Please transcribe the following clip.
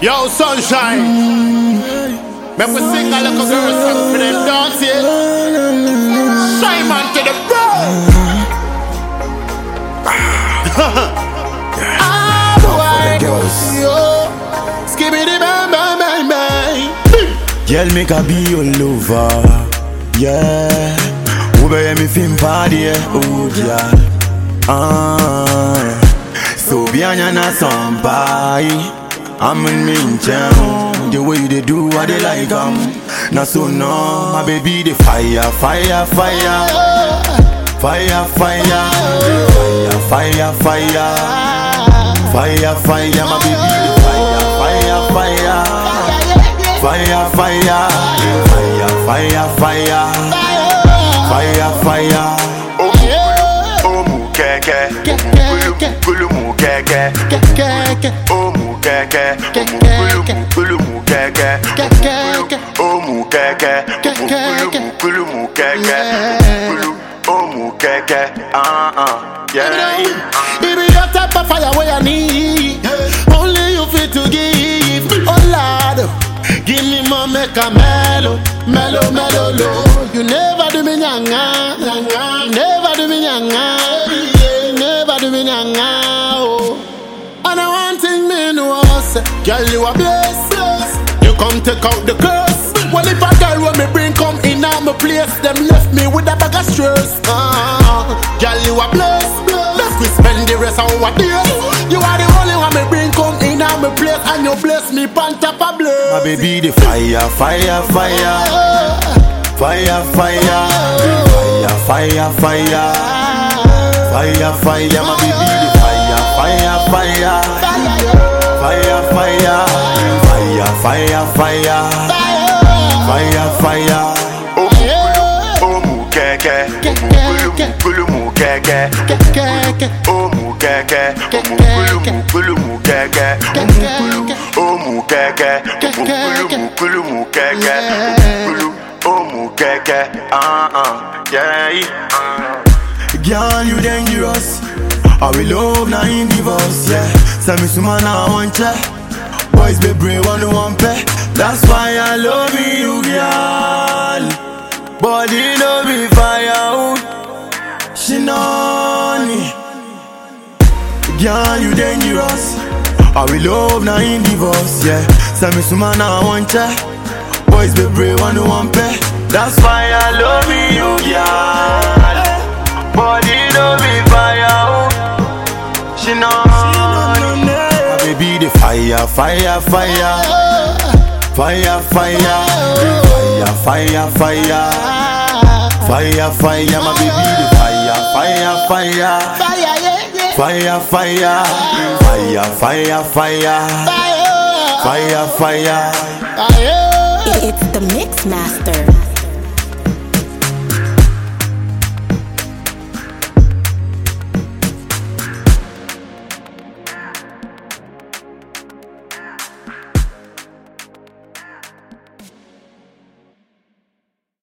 Yo, sunshine. Make we sing a little girl song for them, dance it. Shine man to the bro. Ah, boy. Yo. Skibbity bang bang bang bang. Girl, make a be your lover. Yeah. Ube ye mi film party, oh yeah. Ah. So bianya na sampai. I'm in me jam. The way you they do, what they like um. Na so no, my baby the fire, fire, fire, fire, fire, fire, fire, fire, fire, fire, my baby the fire, fire, fire. Fire, fire, fire, fire, fire, fire, fire. Omu keke, gulu mu keke, omu keke, gulu mu keke, omu keke, gulu mu keke, gulu omu keke, ah ah, yeah. It be your type of fire where you need. Only you fit to give. Oh Lord, give me more make a mellow, mellow, mellow, low. You never do me nyanga, nyanga. You never do me nyanga, yeah. You never do me nyanga, oh. And I want thing me know, say, girl you a blessed. You come take out the curse. Well if a girl when me bring come in at my place, them left me with a bag of stress. Ah, girl you a blessed. Let's we spend the rest of our days. You are the only one me bring come in at my place, and you bless me pan top of bless. My baby the fire, fire, fire, fire, fire, fire, fire, fire, fire, fire. My baby the fire, fire, fire, fire, fire, fire, fire, fire, fire. Omu keke, gulu mu keke, omu keke, gulu mu keke, omu keke, gulu mu keke, gulu omu keke, ah ah, yeah. Girl, you dangerous. I will love now in divorce, yeah. Send me some man I want ya. Boys be brave one one pay. That's why I love you, girl. Body no be firewood. She know me. Girl, you dangerous. I will love now in divorce, yeah. Send me some man I want ya. Boys be brave one one pay. That's why I love you, girl. Body no be firewood. She know me. My baby the fire, fire, fire, fire, fire, fire, fire, fire, fire, fire. My baby the fire, fire, fire, Fire, yeah, yeah. fire, fire, fire, fire, fire, Fire, fire, fire. fire. It's the Mix Master.